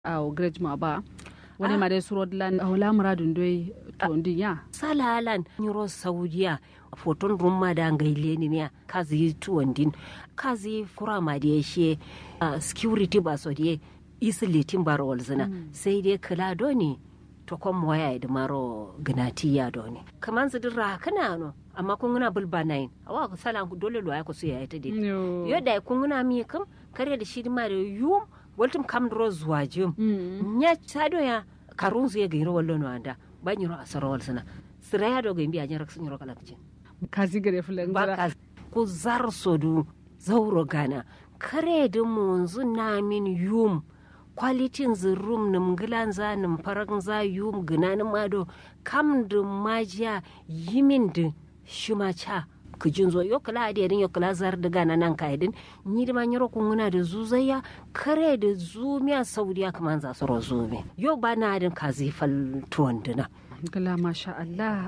a grej ma ba wani ma dai suro lan hawla muradun doi to ndinya salalan nyiro saudiya foton rumma da ngaile ni miya kazi tuwandin kazi kura ma da she security ba so die isilitin baro walzina sai dai kala doni to kom waya da maro gnati ya doni kaman su dirra kana no amma kun guna bulba nayin awa ku salan ku dole lo ya ku su ya ita dai yo da kun guna mi kam kare da shi ma da yum waltum kam dro zuwa jim nya sado ya karun su ya gairo wallo no anda ban yiro asaro walsina siraya do ga mbiya nyara sun yiro kala kicin kazi gare fulan ba ka ku zar sodu zauro gana kare da munzu na min yum kwalitin zirum nim gilan za nim faran za yum gina nim ado kam da majiya yimin da shima cha kijin zo yo kala ade din yo kala zar da gana nan ka idin ni da manyaro kun guna da zuzayya kare da zumiya saudiya kaman za su rozume yo ba na din kazi fal tuwan dina ngila masha Allah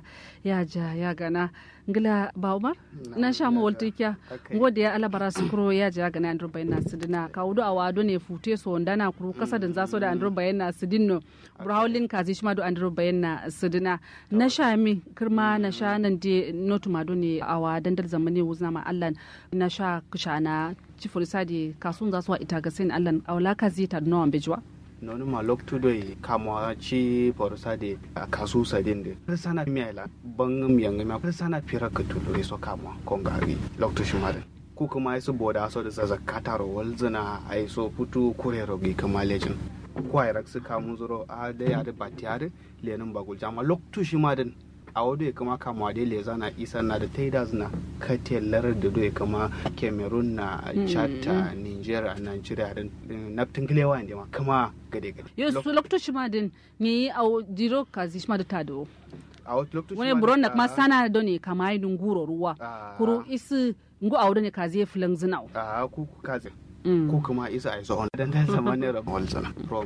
ya ja ya gana ngila ba umar na sha mu waltikiya ngode ya alabara su kuro ya ja gana andro bayna sidina ka wudu awado ne fute so ndana kuru kasa da zaso da andro bayna sidinno brawlin kazi shima do andro bayna sidina na sha mi kirma na sha nan de notu mado ne awa dandal zamani wuzna ma Allah na sha kushana cifuri sadi kasun zaso ita ga sin Allah awla kazi ta no ambejwa nonu ma loktu doi kamwa chi porosa de kasu sadin de persana miela bang miyang ma persana pira kutulu iso kamwa kongari loktu shumare ku kuma iso boda so da zaza kataro walzana ai so putu kurero gi kama lejin kwai raksu kamu zuro a da ya da batiyare lenin bagul jama loktu shimaden a wado ya kama kama da leza na isa na da taida na katelar da do ya kama cameroon na chata nigeria nigeria da naftin gilewa ne ma kama gade gade yo su lokto shima din ni a diro kazi shima da tado a wata lokacin wani buron da kuma sana da ne kama yi dunguro ruwa kuru isi ngu a ne kazi ya filan zinau a ku kazi ko kuma isa a isa on dan dan sama ne ram walzana from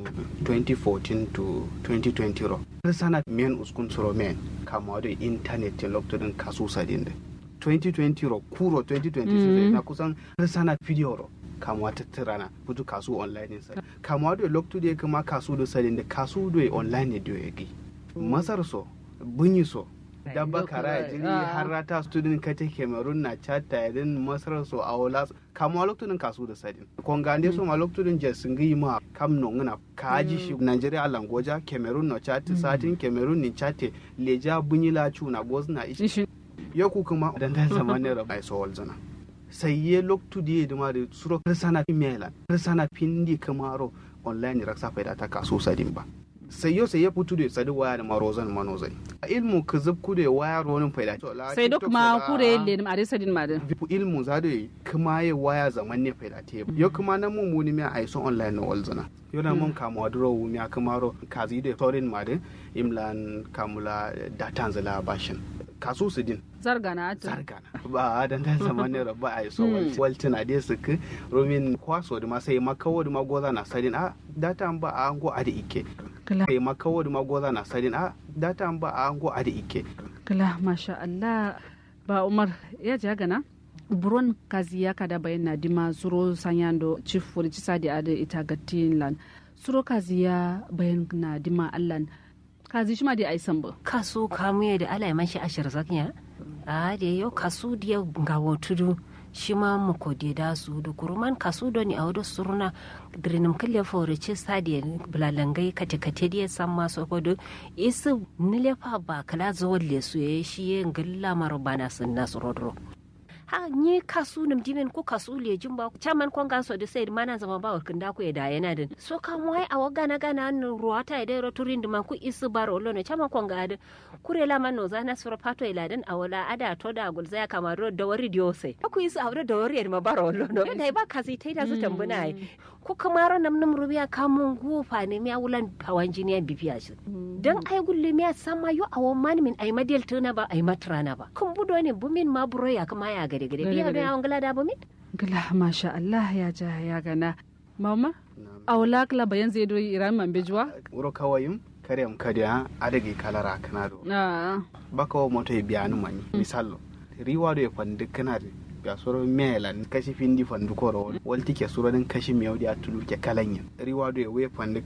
2014 to 2020 ro sana men uskun suro men kama da internet te lokacin kasu sadin da 2020 ro kuro 2020 na kusan sana video ro kamuwa ta rana butu kasu online sa kamuwa da loktu da kuma kasu da sadin da kasu da online ne da yake masar so bunyi so dabba kara jiri har rata student kate cameroon na chata yadin masar so a wala kamuwa loktu din kasu da sadin konga so ma loktu din je singi ma kam no ngana kaji shi nigeria alangoja cameroon no chate satin cameroon ni chate leja bunyi la chuna gozna ishi yoku kuma dan dan zamanin rabai so walzana sai ye loktu di duma da suro sana mela sana pindi kamaro online raksa faida ta kaso sadin ba sai yo sai ya putu da sadi waya da marozan manozai ilmu ka zub ku da waya ronin faida sai duk ma kure le ma da sadin ma da ilmu za da kuma ya waya zaman ne faida te yo kuma nan mun muni mi ai so online no walzana yo na mun kama wadro mi kamaro kazi da torin ma da imlan kamula datan zala bashin kasu su din zargana ta zargana ba dan dan zaman ne ba ai so waltin a dai suka romin kwaso da ma sai makawo da magoza na sadin a data ba a ango a da ike sai makawo da magoza na sadin a data ba a ango a da ike kala masha Allah ba Umar ya ji gana buron kazi ya kada bayan na dima suro sanyando chief for sadi ada ita gatin lan suro kazi ya bayan na dima allan kazi shi ma da ai samba kaso kamu da ala man shi ashir zakiya a da yau kasu da ga tudu shi ma mu ko da da su da kuruman kasu da ni a wada suruna drinim kalle fore ce sadi bulalangai kate kate da san ma so ko isu nilefa ba kala zawon le su ya shi ya ngalla mar bana sun nasu rodro ha ni kasu nim dimen ko kasu le jumba chaman kon ganso de sai mana zama ba warkin da ku ya da yana din so ka mu ai awa gana gana nan ruwa ta da ro turin man ku isu bar ollo ne chaman kon ga da kure la man no zana sura pato ila din awala ada to da gulza ya kama ro da wari dio sai ku isu awra da wari ma bar ollo no dai ba kazi tai da su tambuna ai ko kuma ro nam nam rubiya kamun gufa ne mi awulan hawan jini ya bibiya shi dan ai gulle mi sama yo awon man min ai madel tuna ba ai matrana ba kun budo ne bumin ma buro ya kama ya gade gade biya da yawon gala da bumin gala masha Allah ya ja ya gana mama awla kala bayan zai do iran man bejuwa wuro kawayim kare am kadiya adagi kalara kanado baka wa moto biya nu mani misalo riwa do e fandi kanade ya soro melan kashi findi fandu koro walti ke suro din kashi miyau dia tulu ke kalanya riwa do we fandu